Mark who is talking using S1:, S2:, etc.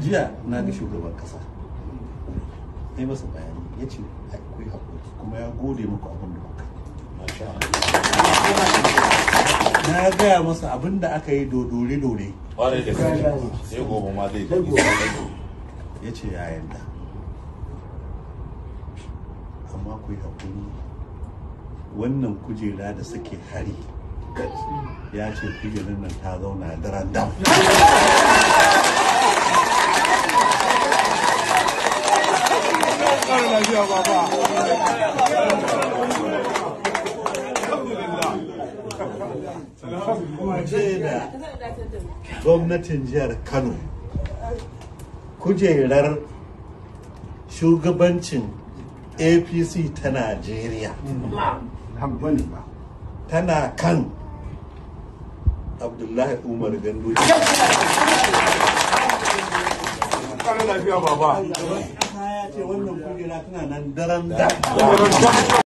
S1: jiya na ga shugaban kasa ya masa bayani ya ce akwai haƙuri kuma ya gode muku abin da kuka yi. na gaya masa abin da aka yi dodore-dore
S2: Ƙwarai da gaske. Sai gobe ma zai
S1: ya ce ya yarda amma ku yi haƙuri wannan kujera da suke hari ya ce kujerar nan ta zauna daren dam ce da gwamnatin jihar kano kujerar shugabancin apc ta najeriya tana kan abdullahi umar gandu
S3: lafiya baba
S1: ya ce wannan kujera tana nan daren da